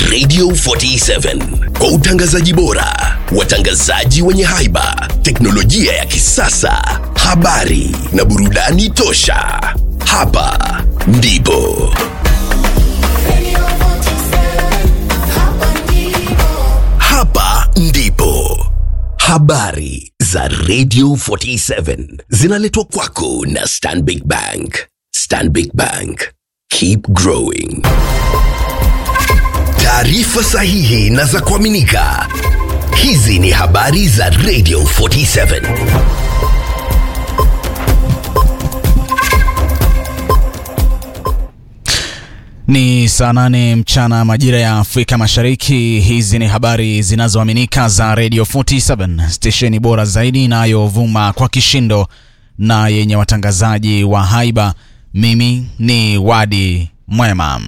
Radio 47 kwa utangazaji bora, watangazaji wenye haiba, teknolojia ya kisasa, habari na burudani tosha. Hapa ndipo hapa ndipo habari za Radio 47 zinaletwa kwako na Stanbic Bank. Stanbic Bank, keep growing. Taarifa sahihi na za kuaminika. Hizi ni habari za Radio 47. Ni saa nane mchana majira ya Afrika Mashariki. Hizi ni habari zinazoaminika za Radio 47, stesheni bora zaidi inayovuma kwa kishindo na yenye watangazaji wa haiba. Mimi ni Wadi Mwema.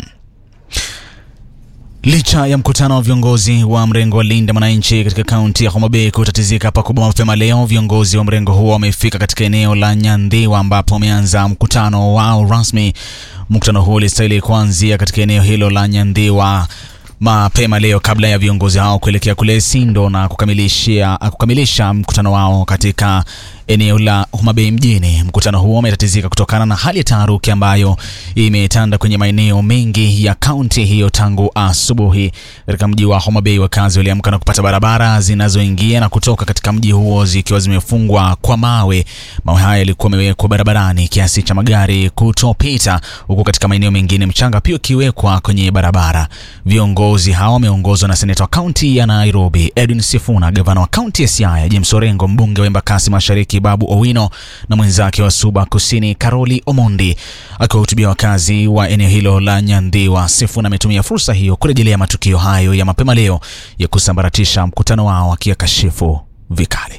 Licha ya mkutano wa viongozi wa mrengo wa Linda Mwananchi katika kaunti ya Homa Bay kutatizika pakubwa mapema leo, viongozi wa mrengo huo wamefika katika eneo la Nyandhiwa ambapo wameanza mkutano wao rasmi. Mkutano huo ulistahili kuanzia katika eneo hilo la Nyandhiwa mapema leo kabla ya viongozi hao kuelekea kule Sindo na kukamilishia kukamilisha mkutano wao katika eneo la Homa Bay mjini. Mkutano huo umetatizika kutokana na hali ya taharuki ambayo imetanda kwenye maeneo mengi ya kaunti hiyo tangu asubuhi. Katika mji wa Homa Bay, wakazi waliamka na kupata barabara zinazoingia na kutoka katika mji huo zikiwa zimefungwa kwa mawe. Mawe haya yalikuwa yamewekwa barabarani kiasi cha magari kutopita, huku katika maeneo mengine mchanga pia ukiwekwa kwenye barabara. Viongozi hao wameongozwa na seneta wa kaunti ya Nairobi Edwin Sifuna, gavana wa kaunti ya Siaya James Orengo, mbunge wa Embakasi Mashariki Babu Owino na mwenzake wa Suba Kusini Karoli Omondi. Akiwahutubia wakazi wa eneo hilo la Nyandhiwa, Sifuna ametumia fursa hiyo kurejelea matukio hayo ya mapema leo ya kusambaratisha mkutano wao, akiyakashifu vikali.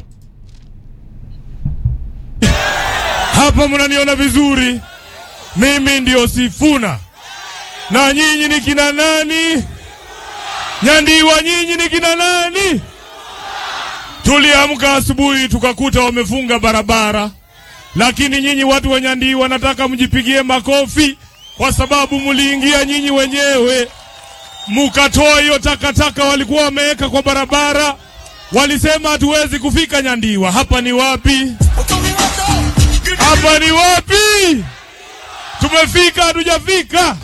Hapa mnaniona vizuri, mimi ndio Sifuna na nyinyi ni kina nani? Nyandiwa, nyinyi ni kina nani? Tuliamka asubuhi tukakuta wamefunga barabara, lakini nyinyi watu wa Nyandiwa nataka mjipigie makofi kwa sababu mliingia nyinyi wenyewe mukatoa hiyo takataka walikuwa wameweka kwa barabara. Walisema hatuwezi kufika Nyandiwa. Hapa ni wapi? Hapa ni wapi? Tumefika hatujafika?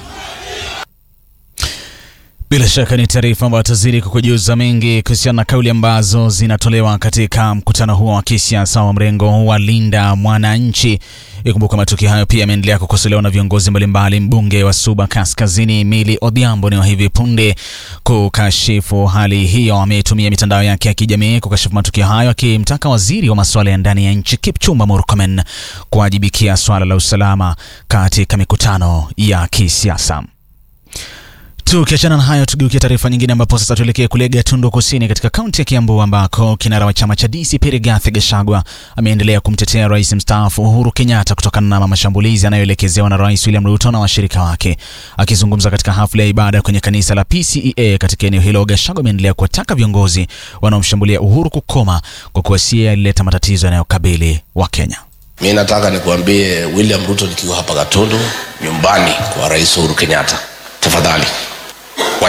Bila shaka ni taarifa ambayo tazidi kukujuza mengi kuhusiana na kauli ambazo zinatolewa katika mkutano huo wa kisiasa wa mrengo wa Linda Mwananchi. Ikumbuka matukio hayo pia yameendelea kukosolewa na viongozi mbalimbali. Mbunge wa Suba Kaskazini Mili Odhiambo ni wa hivi punde kukashifu hali hiyo. Ametumia mitandao yake ya kijamii kukashifu matukio hayo, akimtaka waziri wa masuala ya ndani ya nchi Kipchumba Murkomen kuwajibikia swala la usalama katika mikutano ya kisiasa. Tukiachana na hayo, tugeukia taarifa nyingine, ambapo sasa tuelekee kule Gatundu Kusini katika kaunti ya Kiambu, ambako kinara wa chama cha DCP Rigathi Gachagua ameendelea kumtetea rais mstaafu Uhuru Kenyatta kutokana na mashambulizi anayoelekezewa na Rais William Ruto na washirika wake. Akizungumza katika hafla ya ibada kwenye kanisa la PCEA katika eneo hilo, Gachagua ameendelea kuwataka viongozi wanaomshambulia Uhuru kukoma kwa kuwa sie alileta matatizo yanayokabili Wakenya. Mi nataka nikuambie William Ruto, nikiwa hapa Gatundu nyumbani kwa Rais Uhuru Kenyatta, tafadhali